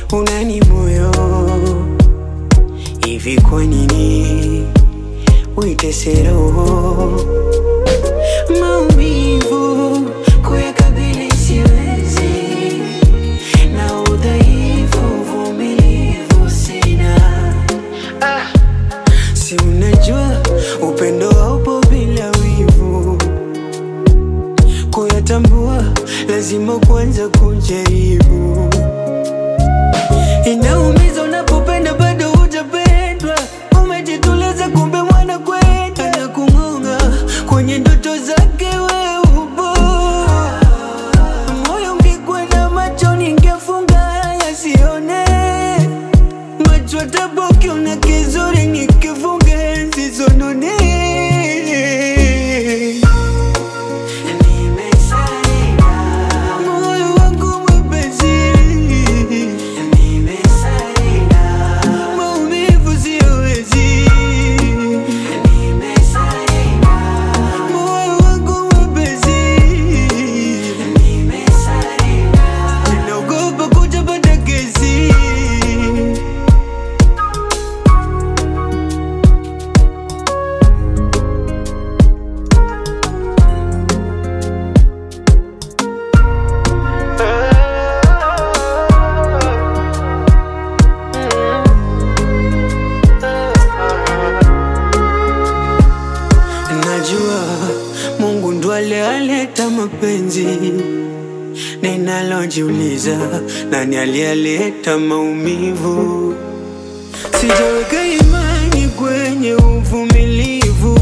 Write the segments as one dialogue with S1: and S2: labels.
S1: unani moyo hivi, kwa nini uitese roho? Maumivu kuyakabili siwezi, na udhaifu uvumilivu sina. Ah, si unajua upendo haupo bila wivu, kuyatambua lazima kwanza kujaribu. Inaumiza unapopenda bado hujapendwa, umejituliza kumbe mwana kwenda na kung'ong'a kwenye ndoto zake wewe upo. Moyo ungekwenda macho ningefunga yasione, macho taboki una kizuri nikifunga zisonone. Moyo wangu mwepesi maumivu siyowezi, moyo wangu mwepesi, naogopa kutapata kesi. Najua Mungu ndo aliyaleta mapenzi, ninalojiuliza nani aliyaleta maumivu? Sijaweka imani kwenye uvumilivu,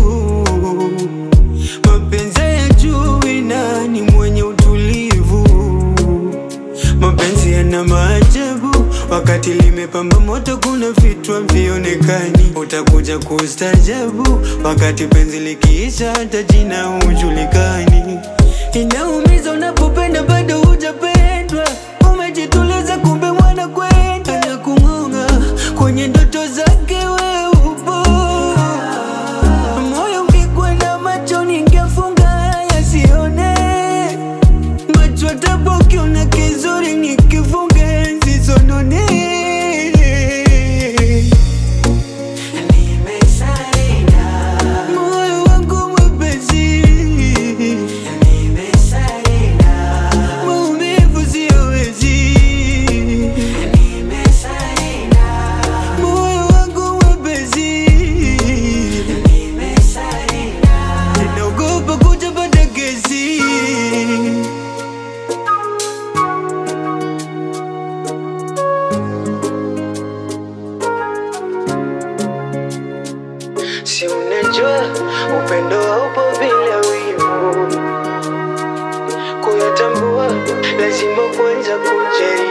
S1: mapenzi ya juu nani mwenye utulivu? Mapenzi yana maajabu, wakati limepamba moto, kuna vitu havionekani. Utakuja kustajabu, wakati penzi likiisha, hata jina hujulikani. Inaumiza unapopenda bado hujapendwa, umejituliza kumbe mwana kwenda na kung'ong'a kwenye ndoto zake wewe upo. Moyo ungekwenda macho ningefunga yasione macho taboki una kizuri nikifunga zisonone. Moyo wangu mwepesi, maumivu siyowezi. Moyo wangu mwepesi, naogopa kutapata kesi. Si unajua upendo haupo bila wivu, kuyatambua lazima kwanza kujaribu.